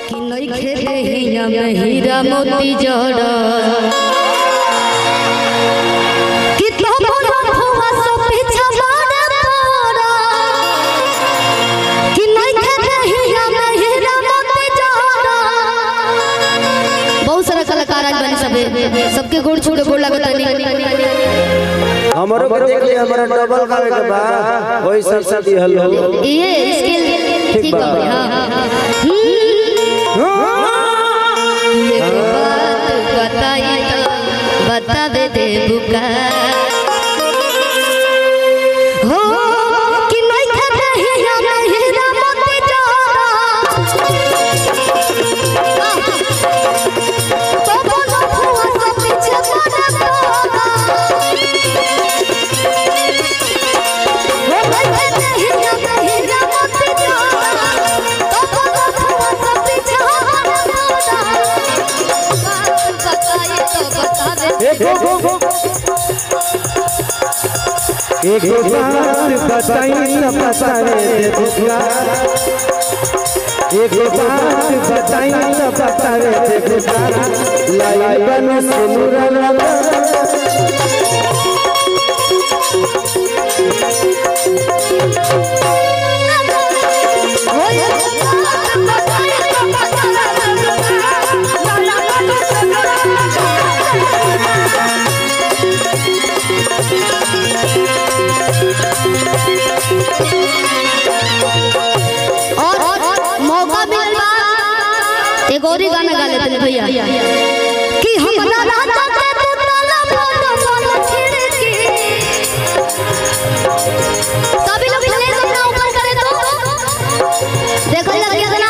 कि नइखे देहिया में हीरा मोती जड़ कि तो बोलो फुआ सो पीछा मारे तोरा कि नइखे देहिया में हीरा मोती जड़ बहुत सारा कलाकार आज बने सबे सबके गोड़ छोड़ गोड़ लगत हमरो के देख लिया हमारा डबल करे के बा वही सब सब दिहल हो ये स्किल ठीक बा हां एक बात बताई तो बतावे दे बुका हो कि नहीं खाते ही हम हीरा मोती जोड़ा तो बोलो फुआ से पीछे पड़ा तोरा वो नहीं खाते ही हम हीरा मोती जोड़ा तो बोलो फुआ से पीछे पड़ा तोरा बात बताई तो बतावे एक बात बताई न बतावे दे बुका एक बात बताई न बतावे दे बुका लाई बन सुनुरा लगा और मौका मिलवा एक और ही गाना गा लेते हैं भैया कि हमरा राजा के तू ताला बंद वाला खिड़की सभी लोग प्लीज अपना ऊपर करें तो देखो लग गया